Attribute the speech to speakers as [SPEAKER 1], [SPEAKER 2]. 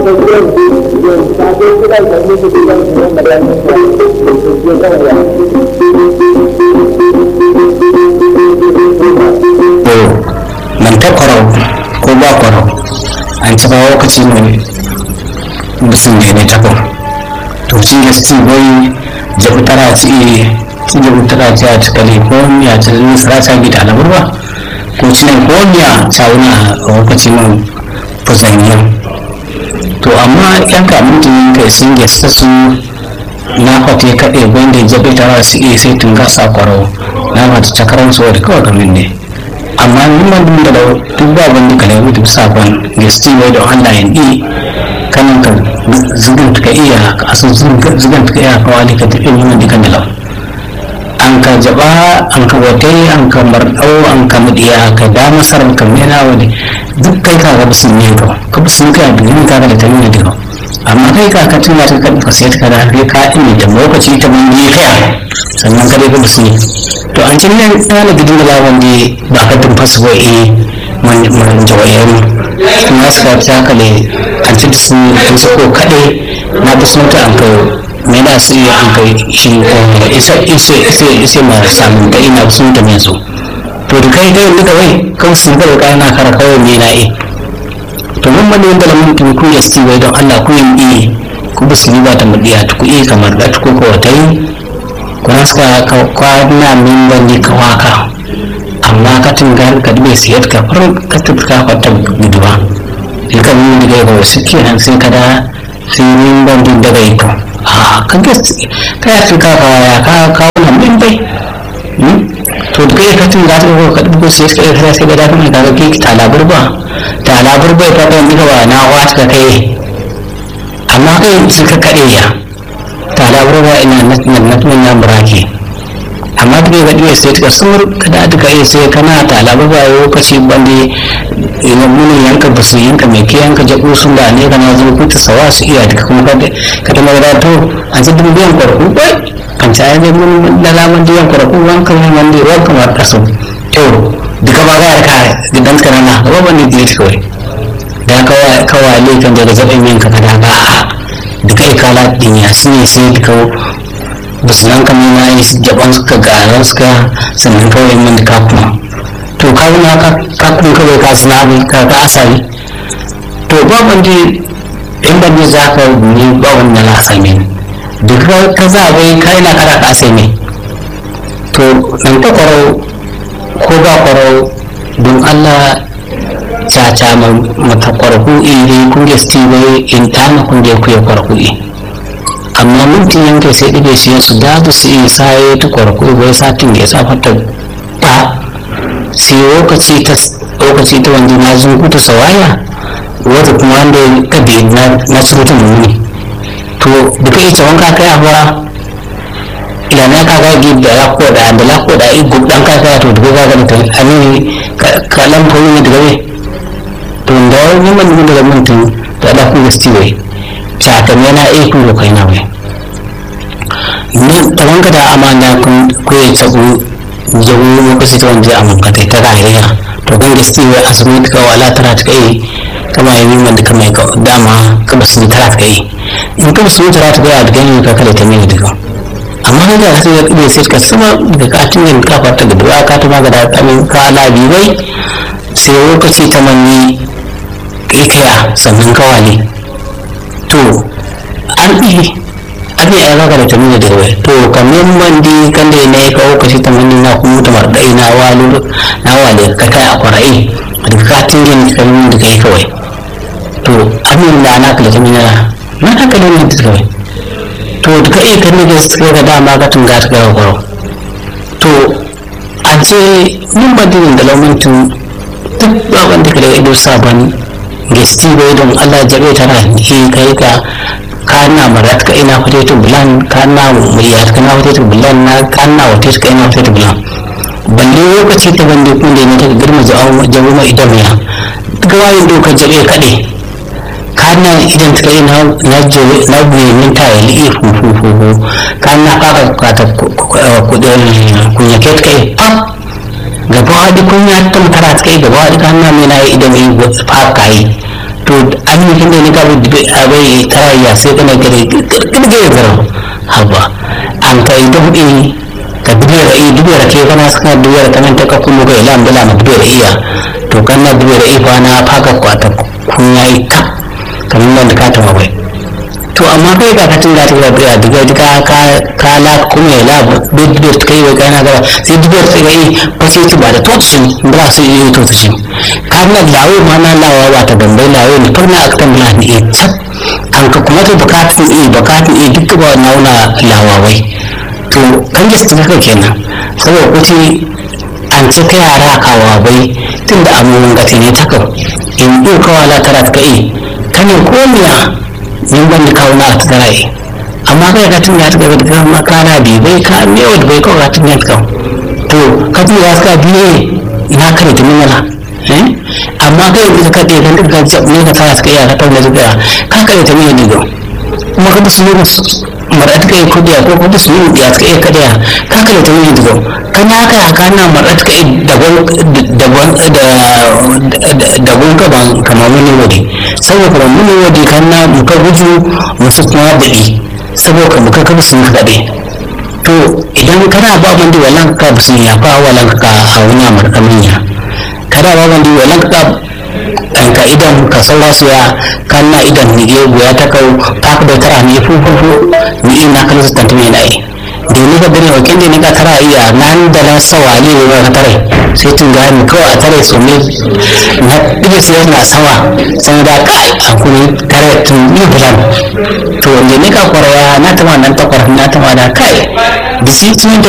[SPEAKER 1] man ta kwarau ko ba kwarau an ci ba lokaci ne musun ne ne tako to ci gasti bai jabu tara ci ci jabu tara ci a cikale ko miya ci zuwa sarasa gida na burba ko ci ne ko miya sawuna a lokaci mun fuzanniya to amma yan kamun kai sun gesta su na fate kaɗe wanda jabe tara su iya sai tun gasa kwarau na mata cakarar su wadda kawai gamin ne amma ni man dun da duk ba wanda kale mutu sakon gesti bai da online di kan ka zugan ka iya ka asu zugan ka iya ka wani ka tafi mun di kan dalau an ka jaba an ka wate an ka mardau an ka mudiya ka da masar ka mena wani duk kai ka ga bisin ne ka ka bisin ka da ni ka da ta ne da amma kai ka ka tuna ka ka sai ka da kai ka ini da lokaci ta mun yi kai sannan ka dai ka bisin to an cin nan tsana gidin da lawan ne ba ka tun fasu ba eh man man jawayen kuma suka ta kale an ci su an su ko kade na bi sun ta an ka me na su yi an kai shi isa isa isa isa ma samun da ina sun ta me so to da kai kai duka wai kan sun ga kai na kara kawai me na eh to mun man wanda lamun tun ku yasti wai don Allah ku yin eh ku bisu ba ta mudiya ku eh kamar da ku ko ta yi kuna suka kwana min wani ka waka amma ka tunga ka dube siyar ka far ka tuka kwata guduwa ilka min da ga wasu kenan sai ka da sai min bandin daga iko a kan ka ka ya tuka ka ya ka ka wannan min bai to da kai ka tunga ta ko ka dubo siyar ka ka sai da kuma ka ga ki ta labur ba ta labur bai fa dan diga na wata ka kai amma kai suka kade ya talabarwa ina natnan ya murake amma duk ga diwe sai ka sur kada duka iya sai kana talabarwa lokaci bande ina mun yanka basu yanka mai ke yanka jabu sun da ne kana zo ku ta sawa su iya duka kuma kada kada mai to an ji dubiyan kwarku bai kan ta yi mun da laman diyan kwarku wanka mun wanda wanka ma kaso to duka ba ga ka gidan kana na ba ban ne diye kawai da kawai kawai kan daga zaben yanka kada ba duka ikala din ya su ne sai duka basu nan kamar na yi jaban suka garan suka sannan kawai min da kakuma to kakuma kakuma kawai ka suna abin ka ka asali to ba wanda in ban ne za ka ne ba wanda na asali duk ka za a bai kai na kara ka asali to nan ta kwarau ko ba kwarau don allah caca mata kwarku iri kunge stiwe in tana kunge kuya kwarku i amma minti yanke sai ɗige shi su da bu su yi saye ta kwarku bai satin ya sa fata ba sai lokaci ta lokaci ta wanda na zungu ta sawaya wata kuma wanda ka bi na na surutun muni to duka ita wanka kai a fara ila na ka ga gib da lako da da lako da i gub dan ka ka to duka ga ga mutum ani ka lampo ne daga ne to da wani man mun da mutum da da ku gaskiya sakan yana aiki ko kai na wai ni da wanga da amana kun ko ya tsago jago lokaci ta wanda amma ka ta rayuwa to kan gaskiya asibiti ka wala tara ta kai kama yi min da kama ka dama ka basu tara ta kai in ka basu tara ta kai da gani ka kala ta mai duka amma da ya sai ya sai ka sama da ka tinga ka fata da duwa ka ta ma ga da kamin ka labi bai sai lokaci ta manyi kaya sannan kawale to an ɗi an yi a da tamina da wai to kamar man di kan da na yi kawo kashi ta mani na kuma ta marɗai na walu na wale ka kai a kwarai da ka tingin kalmin da kai kawai to amin da na kala tamina na na haka ne ne da kawai to da ka iya kan da suka ga dama ka tunga ta gawa kwaro to a ce mun ba dinin da laumantin duk ba wanda ka da ido sabon gesti bai don Allah jabe tana ke kai ka kana marat ka ina fate to bulan kana muriyat kana fate to bulan na kana wate ka ina fate to bulan balle lokaci ta bande kun da ne ta girma jawo jawo mai idan ya ga wayin dokar jabe kade kana idan ta ina na jabe na buye min ta yi fu fu fu fu kana ka ka ta kudin kunya ket kai ah gaba da kunya ta mutara ta kai gaba da kana mai na idan yi fa kai to to an yi kinde ni ka bi abai tarayya sai kana gare kirkirge zaro haba an kai dubi ka dubiyar i dubiyar ke kana saka dubiyar kana ta ka kullu ga ila ambala ma dubiyar iya to kana dubiyar i fa na faka kwata kun yayi kap kamar da ka tama bai to amma kai ka katin da ta ga biya diga diga ka ka la kuma ya la dubiyar ta kai wa kana gaba sai dubiyar ta ga i fa sai ki ba da totsin ba su yi totsin kana lawo ma na lawa ba ta dambai lawo ne fa na aktan bula ne e tsap an ka kuma ta bukatun i bukatun i duk ba nauna lawawai to kan gista ta kenan saboda kuce an ci ta yara kawa bai tun da amurin gati ne ta kau in ɗin kawala tara ta yi kanin komiya yin ban da kawo na ta tara yi amma kai ka tun ya ta gaba da makana bi bai ka mewa da bai kawo ka tun ya ta kau to ka tun ya suka biye ina kare ta mimala amma kai yanzu ka ɗaya kan duka ne ka tara suka iya ka tauna zuga ka kare ta mimala digo kuma ka bisu ne marat kai kudiya ko kuma su yi ya kai kadiya ka kale ta yi digo kana ka haka na marat kai daban daban daban gaban kamar muni wadi saboda kamar muni wadi kana muka guju musu kuma daɗi saboda muka kafa su muka daɗe to idan kana ba mandi wallan ka bisu ya fa wallan ka a wani amurka manya kana ba mandi wallan ka ka idan ka saura su ya kanna idan ni ge goya ta kau ta ka tara ni fu fu fu ni ina kala su tantame na yi da ni ka gani o kende ni ka tara iya nan da na sawa ne ne ka tare sai tun ga ni kawai a tare su ne na dige sai na sawa sai da kai a kuma tare tun ni bulan to ne ne ka kwaraya na tama nan ta kwar na tama da kai da shi tun da